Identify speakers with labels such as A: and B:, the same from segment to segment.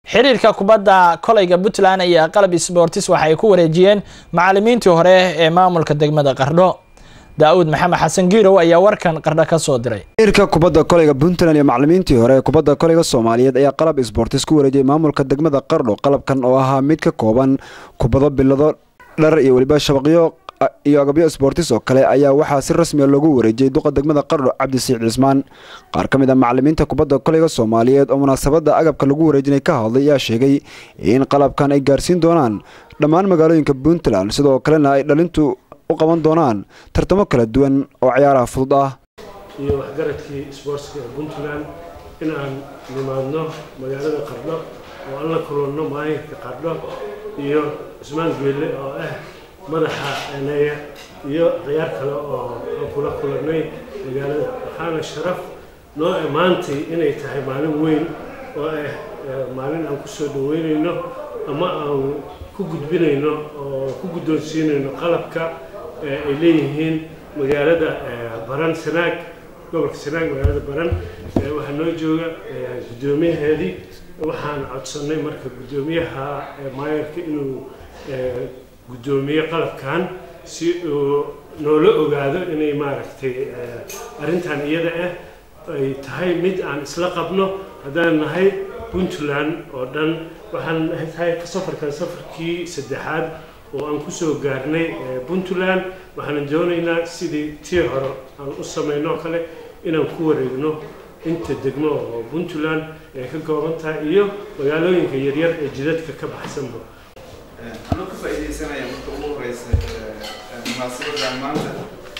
A: xiriirka kubadda kolayga puntland ayaa qalab sbortis waxa ay ku wareejiyeen macalimiintii hore ee maamulka degmada qardho daa-uud maxamed xasan giirow ayaa warkan qardho ka soo diray
B: xiriirka kubadda kolayga puntland iyo macalimiintii hore ee kubadda kolayga soomaaliyeed ayaa qalab sbortis ku wareejiyay maamulka degmada qardho qalabkan oo ahaa mid ka kooban kubado bilado dhar iyo weliba shabaqyo iyo agabyo sbortis oo kale ayaa waxaa si rasmiya loogu wareejiyey duqa degmada qardho cabdisiic cismaan qaar ka mid a macalimiinta kubadda kolayga soomaaliyeed oo munaasabadda agabka lagu wareejinay ka hadlay ayaa sheegay in qalabkan ay gaarsiin doonaan dhammaan magaalooyinka puntland sidoo kalena ay dhalintu u qaban doonaan tartamo kala duwan oo ciyaaraha fudud ah
C: iyo waxgaradkii sboortska ee puntland in aan nimaadno magaalada qardho oo aan la kulanno maalinka qardho iyo cusmaan geelle oo ah madaxa eneya iyo ciyaar kale oo aan kula kulannay magaalada waxaana sharaf noo maantay inay tahay maalin weyn oo ah maalin aan kusoo dhaweynayno ama aan ku gudbinayno oo ku guddoonsiinayno qalabka ay leeyihiin magaalada baran sanaag gobolka sanaag magaalada baran waxaa noo jooga guddoomiyaheedii waxaan codsannay marka guddoomiyaha maayarka inuu guddoomiye qalabkan si uu noola ogaado inay maaragtay arrintan iyada ah ay tahay mid aan isla qabno haddaan nahay puntland oo dhan waxaan tahay safarkan safarkii saddexaad oo aan kusoo gaarnay puntland waxaan doonaynaa sidii tii hore aan u samayno kale inaan ku wareegno inta degmo oo puntland ay ka kooban tahay iyo magaalooyinka yaryar ee jidadka ka baxsanba
D: anuu ka faa'iidaysanaya marka ugu horeysa munaasabadan maanta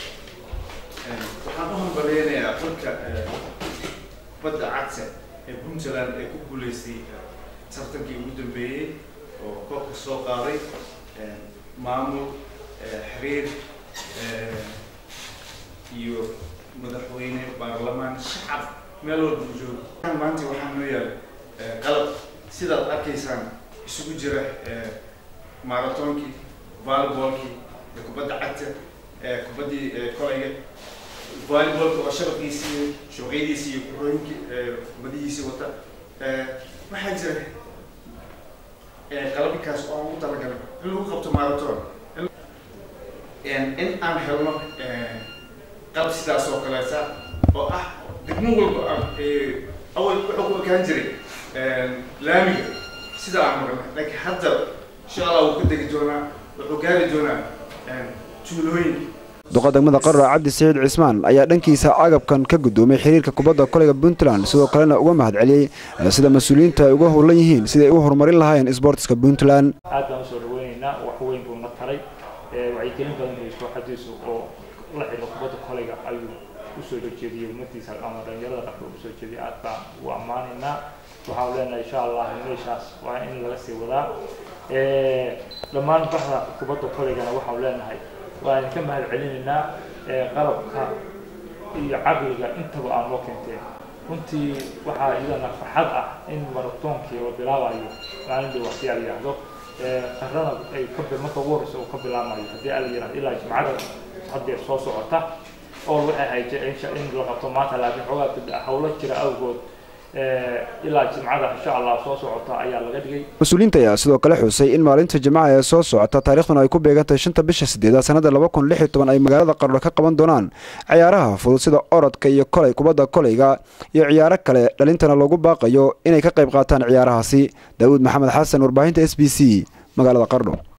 D: waxaan u hambaleynayaa xulka badda cagta ee puntland ee ku guuleystay tartankii ugu dambeeyey oo koobka soo qaaday maamul xiriir iyo madaxweyne baarlamaan shacab meel walba u joogo maanta waxaa noo yaal qalab sidaad arkaysaan isugu jira maratoonkii volleybolkii kubadda cagta kubaddii kolayga volleybolka oo shabaqiisii shabaqyadiisii iyo kurooyinkii kubadihiisii wata waxaa jira qalabikaas oo aan ugu talagalay in lagu qabto marathon in aan helno qalab sidaas oo kaleeta oo ah degmo walba ah awal wuxuu ku ekaan jiray laamiga sida aan marnay laakiin hadda insha allah wuu ka degi doonaa wuxuu gaari doonaa tuulooyin
B: duqa degmada qardho cabdi saciid cismaan ayaa dhankiisa agabkan ka guddoomay xiriirka kubadda kolayga puntland sidoo kalena uga mahad celiyey sida mas-uuliyiinta ay uga howlan yihiin siday ay u horumarin lahaayeen sboortiska puntland
E: aad baan usoo dhaweynaynaa wax weyn buu na taray wacyigelin badan iyo kooxadiisu oo la xidho kubadda kolayga ayuu usoo horjeediyey ummadiisa ama dhalinyarada qardho usoo jeediyay aad baan u ammaanaynaa waxaan leenahay insha allah meeshaas waa in laga sii wadaa dhammaan baxda kubadda koleygana waxaan leenahay waan ka mahad celinaynaa qalabka iyo caqliga intaba aan loo keenteen runtii waxaa iyadana farxad ah in maratoonkii la bilaabayo maalin dhow waqti ala yidhaahdo qarrana ay ka marka ugu horreysa uu ka bilaamayo haddii ala yidhahdo ilaa jimcada haddeer soo socota oo waxay ahayd in la qabto maanta laakiin xoogaa hawlo jira awgood ilaa jimcada insha allah soo socota ayaa laga dhigay
B: mas-uuliyiinta ayaa sidoo kale xusay in maalinta jimcaha ee soo socota taariikhduna ay ku beegantahay shanta bisha sideedaad sanada laba kun lix iyo toban ay magaalada qardho ka qaban doonaan ciyaaraha fudud sida orodka iyo kolay kubadda kolayga iyo ciyaaro kale dhalintana loogu baaqayo inay ka qayb qaataan ciyaarahaasi daawuud maxamed xasan warbaahinta s b c magaalada qardho